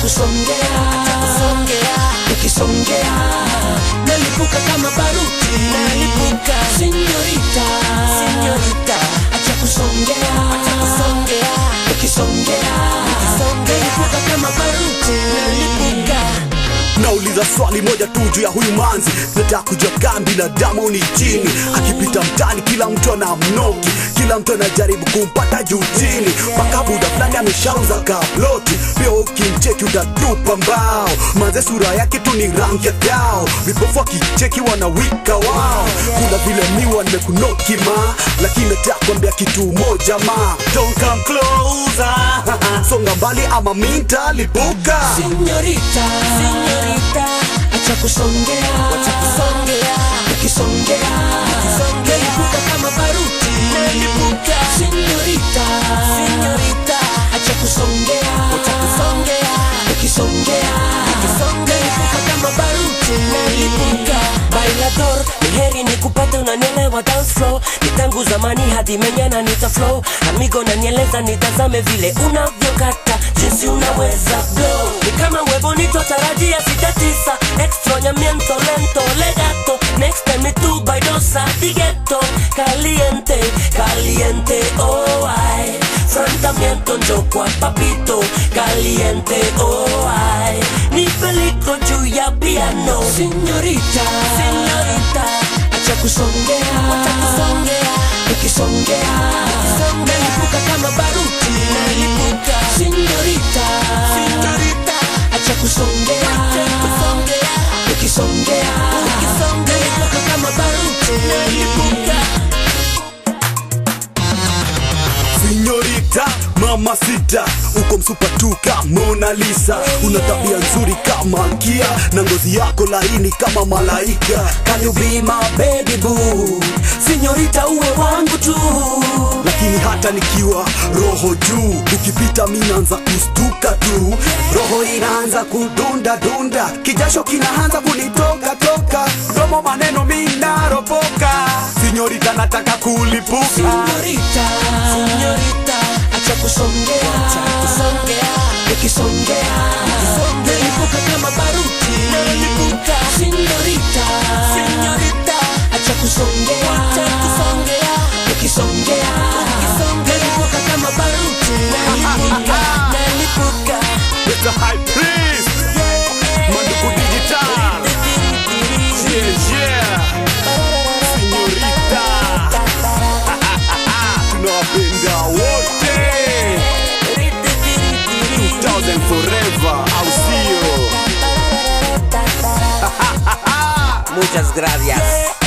kusongea ukisongea nalipuka kama baruti Nalipuka. sinyorita Sinyorita. acha kusongea ukisongea nalipuka kama baruti nauliza swali moja tu juu ya huyu manzi nataka kujua gambi na damu ni chini akipita mtani kila mtu ana mnoki kila mtu anajaribu kumpata juu chini mpaka buda fulani ameshauza kaploti pia ukimcheki utatupa mbao manze sura yake tu ni rangi ya dao vipofu akicheki wanawika wao kuna vile miwa nimekunoki ma lakini nataka kuambia kitu moja ma don't come closer songa mbali ama minta lipuka sinyorita Sinyorita. acha kusongea Kusongea. ukisongea nalipuka kama baruti Nalipuka. sinyorita Sinyorita. acha kusongea Kusongea. ukisongea nalipuka kama baruti Nalipuka. Bailador, ni heri ni kupata unanielewa dance flow ni tangu zamani hadi menyana nita flow amigo nanieleza nitazame vile unavyokata jinsi unaweza blow ni kama webo nitotarajia sita tisa extra nyamiento lento legato next time ni tu baidosa digeto caliente caliente oh ay francamiento njo kwa papito caliente oh ay ni peligro juu ya piano sinyorita Señorita, acha kusongea kusongea, ukisongea nalipuka kama baruti nalipuka. sinyorita Señorita, acha kusongea kusongea, ukisongea ukisongea, nalipuka kama baruti nalipuka. Sinyorita, mama sita, uko msupa tu kama Mona Lisa, una tabia nzuri kama kia na ngozi yako laini kama malaika. Can you be my baby boo? Sinyorita, uwe wangu tu, lakini hata nikiwa roho juu, ukipita mimi naanza kustuka tu, roho inaanza kudunda dunda, kijasho kinaanza kunitoka toka, domo maneno mimi naropoka. Sinyorita, nataka kulipuka. sinyorita Señorita, acha kusongea kusongea, ukisongea nalipuka kama baruti nalipuka. sinyorita Señorita, acha kusongea kusongea, ukisongea nalipuka kama baruti nalipuka, nalipuka. Mr. High Priest, Manduku Digital, yeah, yeah, Señorita, tunawapenda wote, 2000 forever, au sio? Muchas gracias.